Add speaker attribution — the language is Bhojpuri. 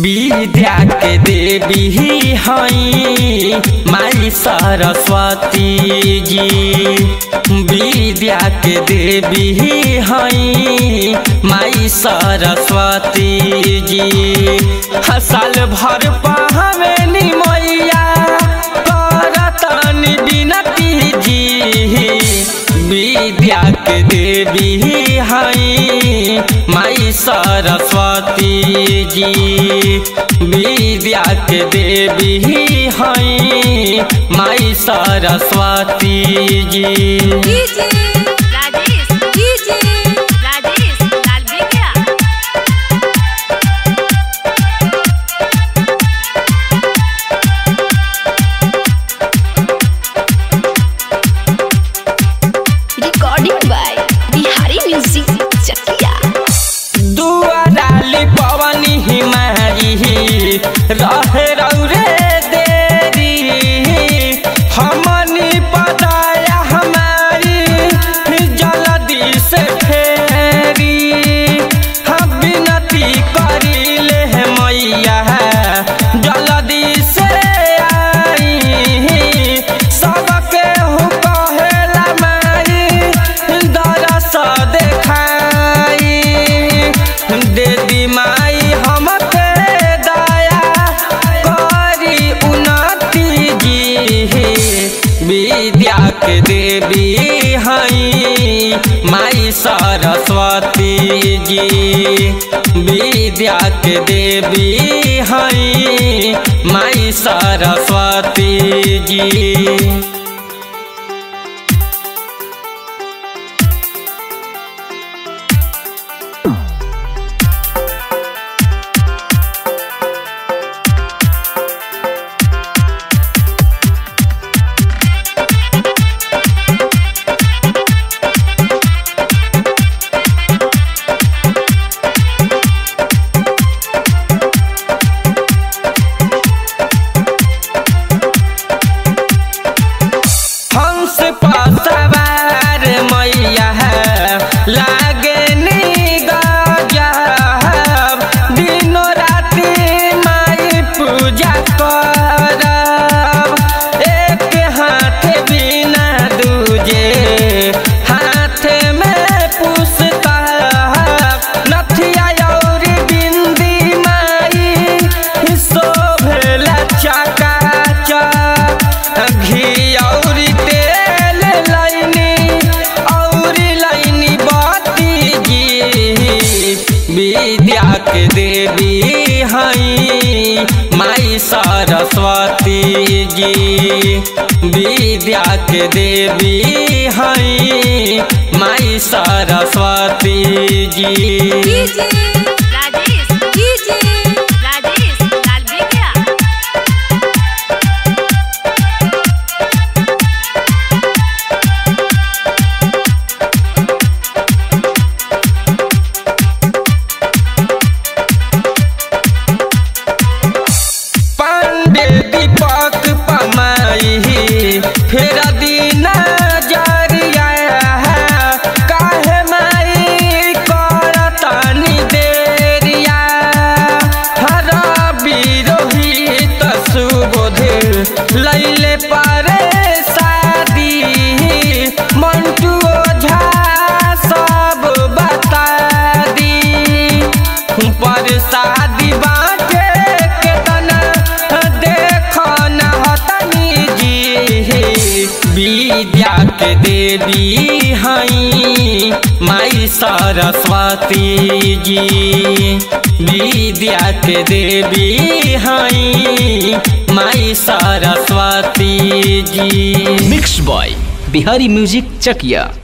Speaker 1: विद्या के देवी हई माई सरस्वती जी विद्या के देवी हई माई सरस्वती जी साल भर पहवेली मैया करतनी बिनती जी विद्या के देवी हई माई सरस्वती जी विद्या के देवी हई माई सरस्वती जी
Speaker 2: डीजे राजेश डीजे राजेश लाल बेगिया
Speaker 3: recording by Bihari music Chakiya
Speaker 1: दुआराली पवनी हिमारी रहे रौरे देरी हमनी पदाया हमारी जल्दी से फेरी हम विनती करिले मैया जल्दी से आई सबके हु कहेला माई दरस देखाई दे दी माई हमके दया करी उन्नति जी विद्या के देवी हई माई सरस्वती जी विद्या के देवी हई माई सरस्वती जी हंस पर सवार मैया लागे गजब दिनो राति माई पूजा करब एक हाथ बिना दूजे हाथ में पुस्तक नथिया और बिंदी माई शोभेला चकाचक घी और तेल लाइनी और लाइनी बाती जी विद्या के देवी हई माई सरस्वती जी विद्या के देवी हई माई सरस्वती जी
Speaker 2: डीजे राजेश डीजे राजेश लाल बेगिया
Speaker 1: पांडे दीपक पमाई फिर दीना जरिया काहे माई करतनी देरिया हर विरोहित सुबोध लैले पारे शादी मंटू ओझा सब बता दी पर शादी बाटे के तना देख न हतनी जी विद्या के देवी हई माई सरस्वती जी विद्या के देवी हई माई Saraswati ji
Speaker 4: mix by Bihari music Chakiya